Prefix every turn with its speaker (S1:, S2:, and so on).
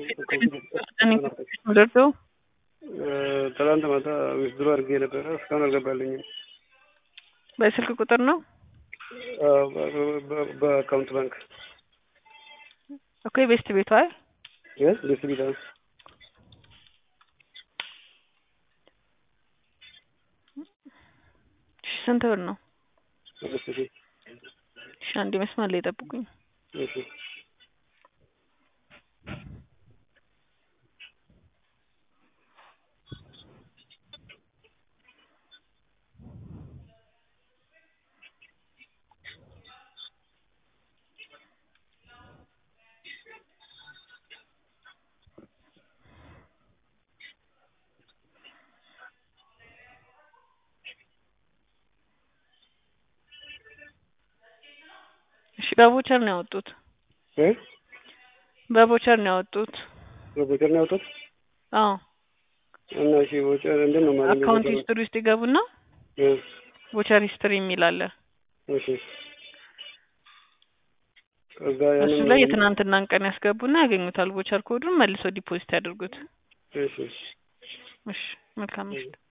S1: ደርሰው
S2: ትላንት ማታ ዊዝድሮ አድርጌ ነበረ እስካሁን አልገባልኝም።
S1: በስልክ ቁጥር ነው
S2: በአካውንት ባንክ
S1: እኮ የቤስት ቤቷ አይ
S2: ቤት ቢታ
S1: ስንት ብር ነው?
S2: አምስት ሺህ
S1: እሺ አንዴ መስመር ላይ ጠብቁኝ።
S2: እሺ
S1: እሺ በቦቸር ነው ያወጡት።
S2: እ
S1: በቦቸር ነው ያወጡት።
S2: በቦቸር ነው ያወጡት
S1: አዎ
S2: እና እሺ ቦቸር እንዴት ነው ማለት
S1: አካውንት ሂስትሪ ውስጥ ይገቡና
S2: እ
S1: ቦቸር ሂስትሪ የሚል አለ።
S2: እሺ ከዛ
S1: እሱ ላይ የትናንትናን ቀን ያስገቡና ያገኙታል። ቦቸር ኮዱን መልሰው ዲፖዚት ያድርጉት።
S2: እሺ
S1: እሺ መልካም ምሽት።